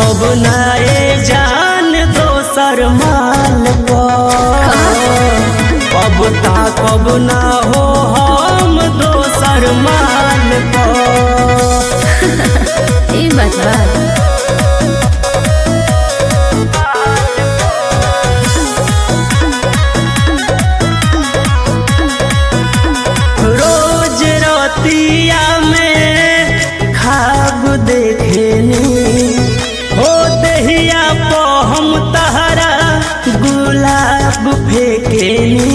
ताकब नाए जान दोसर माल पर अब ताकब ना हो हम दोसर माल पर ई बात बा रोज रतिया में खाब देखेनी हो दहिया पो हम तहरा गुलाब फेकेनी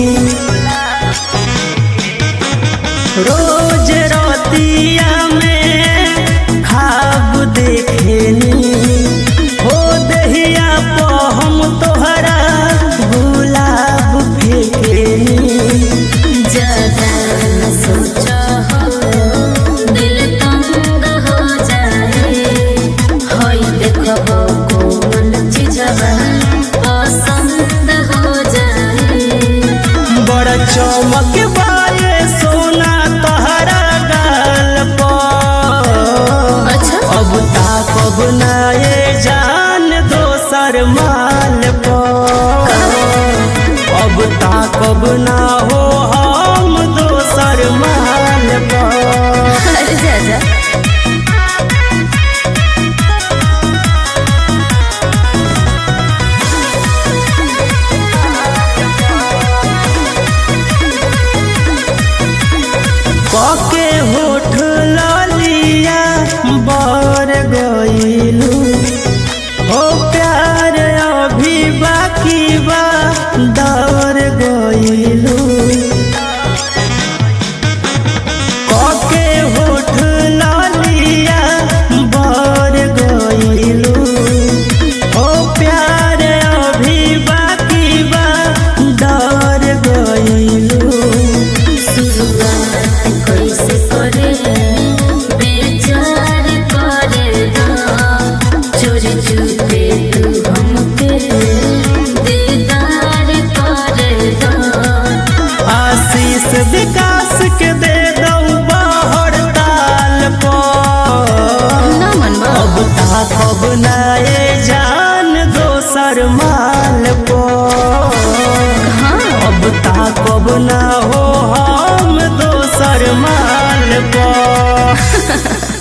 रोज रतिया में खाब देखेनी हो दहिया पो हम तोहरा गुलाब फेकेनी ज्यादा न सोचो हो दिल तंग हो जाए होई देखो हो कोमल चीजवा पसंद हो जाए बड़ चमक बाए सोना तहरा गाल पर अच्छा अब ताकब नाए जान दोसर माल पर अब ताकब ना हो हम दोसर माल पर अरे जा जा कके होठ लालिया बर गईलू हो प्यार अभी बाकी बा दौर गईलू कके होठ लालिया बर गईलू हो प्यार अभी बाकी बा दौर गईलू शुरुआत कैसे करे बेचार करे दा चोरी चुपे तू हमके दीदार करे दा आशीष विकास के दे दऊ बाहर ताल पर ना मनवा अब ताकब नाए जान दोसर माल पर हाँ अब ताकब ना हो हम दोसर माल पर